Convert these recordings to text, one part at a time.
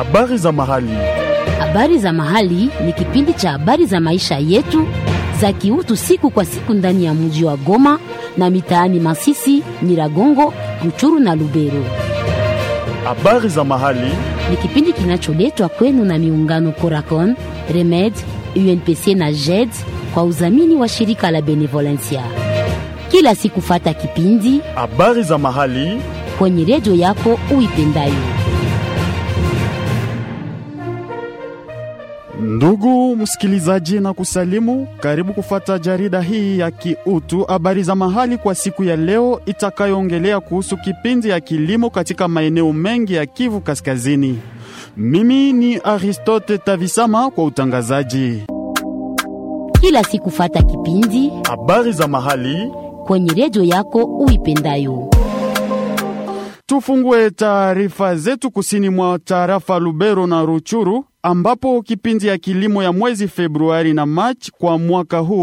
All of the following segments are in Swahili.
Habari za mahali. Habari za mahali ni kipindi cha habari za maisha yetu za kiutu siku kwa siku ndani ya mji wa Goma na mitaani Masisi, Nyiragongo, Ruchuru na Lubero. Habari za mahali. Ni kipindi kinacholetwa kwenu na miungano Coracon, Remed, UNPC na JED kwa udhamini wa shirika la Benevolencia. Kila siku fata kipindi Habari za mahali. kwenye redio yako uipendayo. Ndugu msikilizaji, na kusalimu, karibu kufata jarida hii ya kiutu habari za mahali kwa siku ya leo itakayoongelea kuhusu kipindi ya kilimo katika maeneo mengi ya Kivu Kaskazini. Mimi ni Aristote Tavisama kwa utangazaji. Kila siku fata kipindi Habari za mahali. kwenye redio yako uipendayo. Tufungue taarifa zetu kusini mwa tarafa Lubero na Ruchuru ambapo kipindi ya kilimo ya mwezi Februari na Machi kwa mwaka huu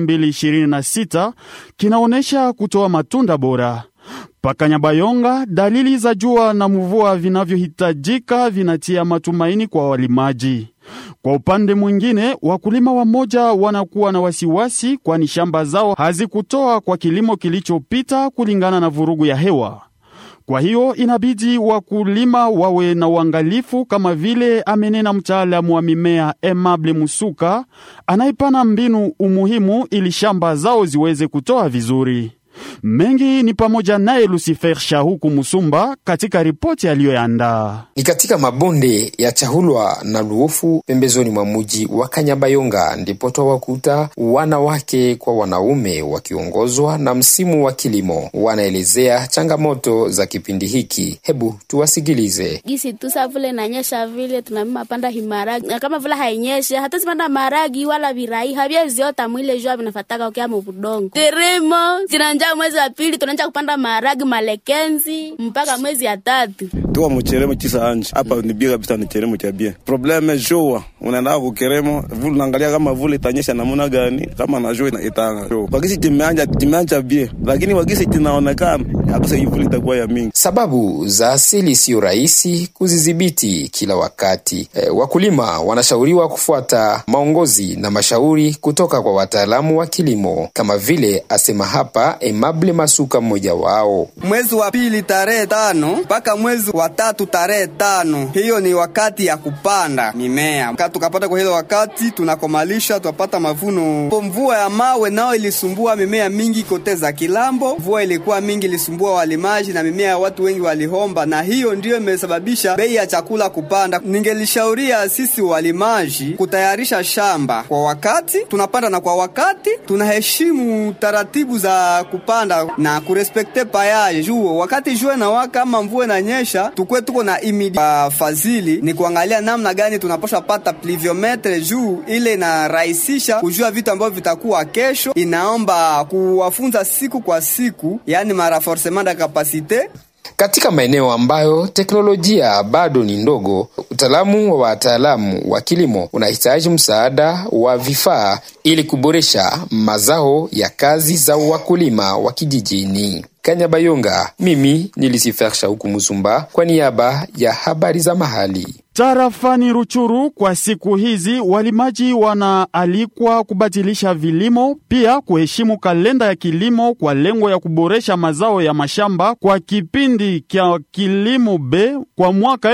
2026 kinaonyesha kutoa matunda bora. Paka Nyabayonga, dalili za jua na mvua vinavyohitajika vinatia matumaini kwa walimaji. Kwa upande mwingine, wakulima wamoja wanakuwa na wasiwasi, kwani shamba zao hazikutoa kwa kilimo kilichopita kulingana na vurugu ya hewa. Kwa hiyo inabidi wakulima wawe na uangalifu, kama vile amenena mtaalamu wa mimea Emable Musuka anayepana mbinu umuhimu ili shamba zao ziweze kutoa vizuri. Mengi ni pamoja naye Lucifer Shahuku Musumba katika ripoti aliyoandaa. Ni katika mabonde ya Chahulwa na Luofu pembezoni mwa muji wa Kanyabayonga ndipo twawakuta wanawake kwa wanaume wakiongozwa na msimu wa kilimo. Wanaelezea changamoto za kipindi hiki. Hebu tuwasikilize. gisi tusa vile nanyesha vile tunamima panda himaragi na kama vile hainyeshe hatuwezi panda maragi wala virai havyaziota mwile jua vinafataka ukia mubudongo teremo zinanja mwezi wa pili tunaanja kupanda maragi malekenzi mpaka mwezi ya tatu tuwa mucheremo chisa anje hapa ni bia kabisa ni cheremo cha bia probleme jua unaenda kukeremo vule naangalia kama vule itanyesha namuna gani kama na jua itanga jua wakisi timeanja timeanja bia lakini wakisi tinaonekana akuse vule itakuwa ya mingi Sababu za asili siyo rahisi kuzidhibiti kila wakati. E, wakulima wanashauriwa kufuata maongozi na mashauri kutoka kwa wataalamu wa kilimo, kama vile asema hapa Emable Masuka, mmoja wao. mwezi wa pili tarehe tano mpaka mwezi wa tatu tarehe tano hiyo ni wakati ya kupanda mimea Ka tukapata kwa hilo wakati tunakomalisha tunapata mavuno Po mvua ya mawe nao ilisumbua mimea mingi kote za kilambo mvua ilikuwa mingi ilisumbua walimaji na mimea ya watu wengi walihomba na hiyo ndiyo imesababisha bei ya chakula kupanda ningelishauria sisi walimaji kutayarisha shamba kwa wakati tunapanda na kwa wakati tunaheshimu taratibu za kupanda na kurespekte payaje juu wakati jua na waka ama mvua inanyesha tukwe tuko na imidi uh, fadhili ni kuangalia namna gani tunapaswa pata pluviometre juu ile inarahisisha kujua vitu ambavyo vitakuwa kesho inaomba kuwafunza siku kwa siku yani maraforcement de capacite Katika maeneo ambayo teknolojia bado ni ndogo, utaalamu wa wataalamu wa kilimo unahitaji msaada wa vifaa ili kuboresha mazao ya kazi za wakulima wa kijijini. Kanyabayonga, mimi ni Lucifer Shauku Musumba kwa niaba ya habari za mahali. Tarafani Ruchuru kwa siku hizi walimaji wanaalikwa kubatilisha vilimo, pia kuheshimu kalenda ya kilimo kwa lengo ya kuboresha mazao ya mashamba kwa kipindi kya kilimo B kwa mwaka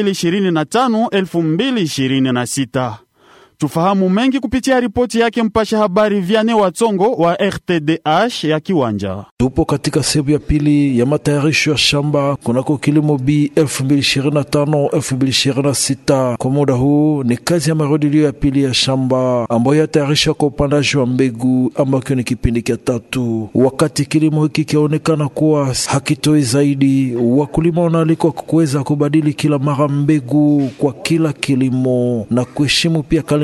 2025-2026. Tufahamu mengi kupitia ripoti yake mpasha habari Viane Watsongo wa RTDH ya Kiwanja. Tupo katika sehemu ya pili ya matayarisho ya shamba kunako kilimo B 2025 2026. Kwa muda huu ni kazi ya marudilio ya pili ya shamba ambayo yatayarishwa kwa upandaji wa mbegu ambacho ni kipindi cha tatu. Wakati kilimo hiki kionekana kuwa hakitoi zaidi, wakulima wanaalikwa kuweza kubadili kila mara mbegu kwa kila kilimo na kuheshimu pia kalenda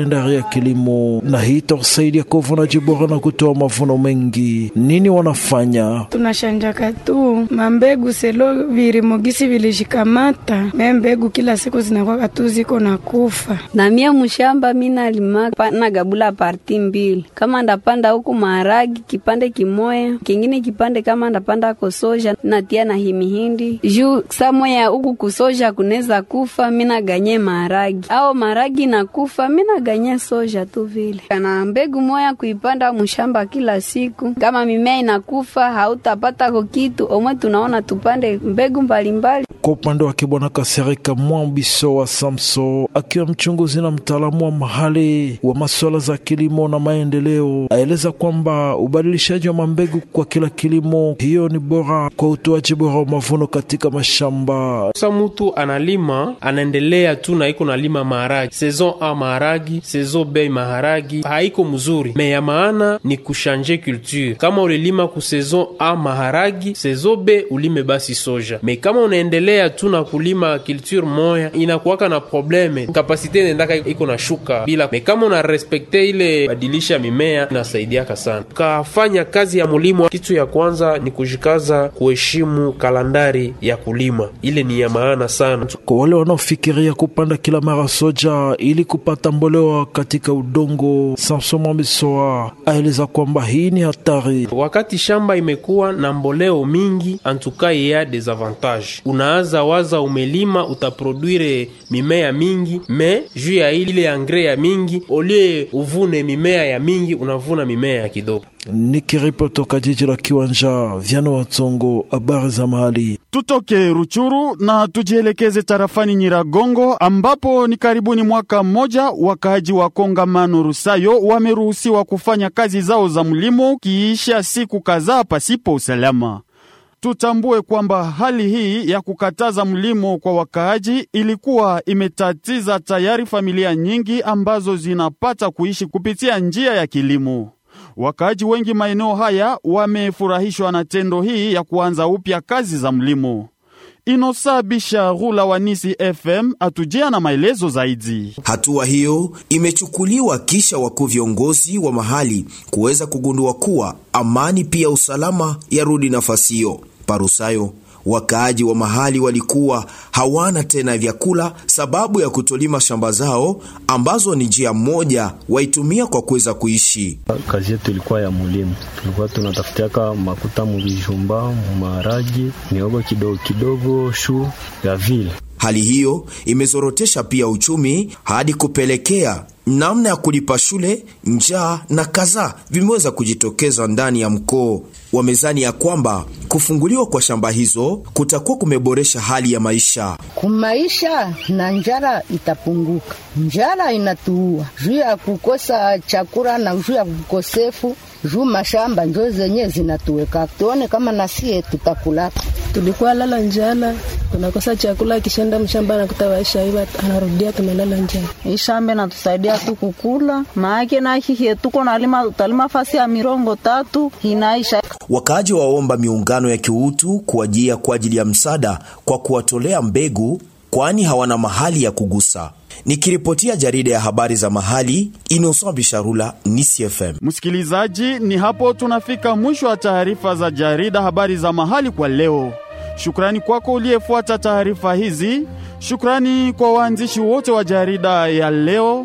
kalendari ya kilimo, na hii itasaidia kwa uvunaji bora na kutoa mavuno mengi. Nini wanafanya? tunashanjaka tu mambegu selo virimogisi vilishikamata me mbegu kila siku zinakwaka tu ziko na kufa na mie mushamba mina lima na gabula parti mbili, kama ndapanda huku maharagi kipande kimoya, kingine kipande kama ndapanda kosoja natia na himihindi juu samoya huku kusoja kuneza kufa, mina ganye maharagi au maharagi na kufa, mina ganye soja tu vile. Kana mbegu moya kuipanda mushamba kila siku, kama mimea inakufa hautapata ko kitu omwe, tunaona tupande mbegu mbalimbali. Kwa upande wake Bwana Kasereka Mwambiso wa Samso, akiwa mchunguzi na mtaalamu wa mahali wa masuala za kilimo na maendeleo, aeleza kwamba ubadilishaji wa mambegu kwa kila kilimo hiyo ni bora kwa utoaji bora wa mavuno katika mashamba. Sa mutu analima anaendelea tu na iko nalima maharagi saison A maharagi saison B maharagi haiko mzuri, me ya maana ni kushanje culture. Kama ulilima ku saison A maharagi, saison B ulime basi soja, me kama unaendelea tu na kulima culture moya inakuwaka na probleme, kapasite nendaka iko na shuka bila. Me kama una respekte ile badilisha mimea inasaidiaka sana. Kafanya kazi ya mulimo, kitu ya kwanza ni kujikaza kuheshimu kalandari ya kulima, ile ni ya maana sana. Kwa wale wanaofikiria kupanda kila mara soja ili kupata mbolewa katika udongo, Samson Mwambisoa aeleza kwamba hii ni hatari. Wakati shamba imekuwa na mboleo mingi, antuka ya desavantage, unaanza waza umelima utaproduire mimea mingi, me juu ya ile angre ya mingi, olie uvune mimea ya mingi, unavuna mimea ya kidogo. Nikiripoti toka jiji la Kiwanja, Vyano Watsongo, habari za mahali. Tutoke Ruchuru na tujielekeze tarafani Nyiragongo ambapo ni karibuni mwaka mmoja wakaaji wa kongamano Rusayo wameruhusiwa kufanya kazi zao za mlimo kiisha siku kadhaa pasipo usalama. Tutambue kwamba hali hii ya kukataza mlimo kwa wakaaji ilikuwa imetatiza tayari familia nyingi ambazo zinapata kuishi kupitia njia ya kilimo. Wakaaji wengi maeneo haya wamefurahishwa na tendo hii ya kuanza upya kazi za mlimo. Inosa Bisha Rula wa Nisi FM atujia na maelezo zaidi. Hatua hiyo imechukuliwa kisha wakuu viongozi wa mahali kuweza kugundua kuwa amani pia usalama yarudi nafasi hiyo. Parusayo wakaaji wa mahali walikuwa hawana tena vyakula sababu ya kutolima shamba zao ambazo ni njia moja waitumia kwa kuweza kuishi. Kazi yetu ilikuwa ya mulimu, tulikuwa tunatafutiaka makuta muvijumba, mumaharagi, miogo kidogo kidogo, shu ya vile. Hali hiyo imezorotesha pia uchumi hadi kupelekea namna ya kulipa shule, njaa na kadhaa vimeweza kujitokeza ndani ya mkoo. Wamezani ya kwamba kufunguliwa kwa shamba hizo kutakuwa kumeboresha hali ya maisha kumaisha, na njara itapunguka. Njara inatuua juu ya kukosa chakula na juu ya kukosefu juu mashamba njo zenye zinatuweka, tuone kama nasie tutakula. Tulikuwa lala njala, tunakosa chakula, kishenda mshamba nakuta waisha iwa anarudia, tumelala njala. Hii shamba inatusaidia tu kukula, maake nahihe tuko nalima, utalima fasi ya mirongo tatu inaisha. Wakaaji waomba miungano ya kiutu kuajia kwa ajili ya msaada kwa kuwatolea mbegu, kwani hawana mahali ya kugusa. Nikiripotia jarida ya habari za mahali Innocent Bisharula, Nisi FM. Msikilizaji, ni hapo tunafika mwisho wa taarifa za jarida habari za mahali kwa leo. Shukrani kwako uliyefuata taarifa hizi. Shukrani kwa waandishi wote wa jarida ya leo.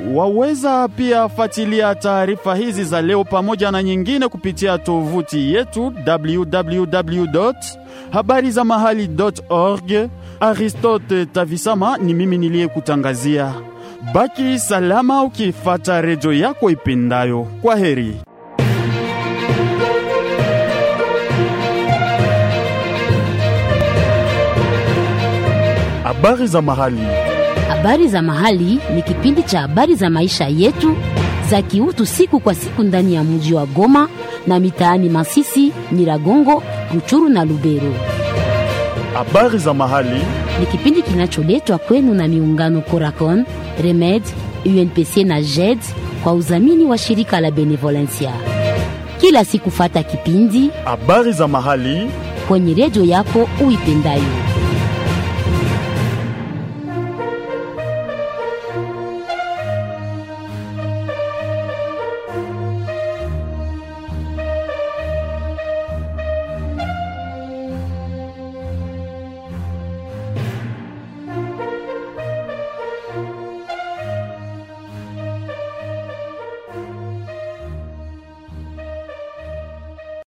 Waweza pia fuatilia taarifa hizi za leo pamoja na nyingine kupitia tovuti yetu www habari za mahali org. Aristote Tavisama ni mimi niliyekutangazia. Baki salama ukifata redio yako ipendayo. Kwa heri. Habari za mahali. Habari za mahali ni kipindi cha habari za maisha yetu za kiutu siku kwa siku ndani ya mji wa Goma na mitaani Masisi, Nyiragongo, Ruchuru na Lubero. Habari za mahali ni kipindi kinacholetwa kwenu na miungano Coracon, Remed, UNPC na JED kwa udhamini wa shirika la Benevolencia. Kila siku fata kipindi habari za mahali kwenye redio yako uipendayo.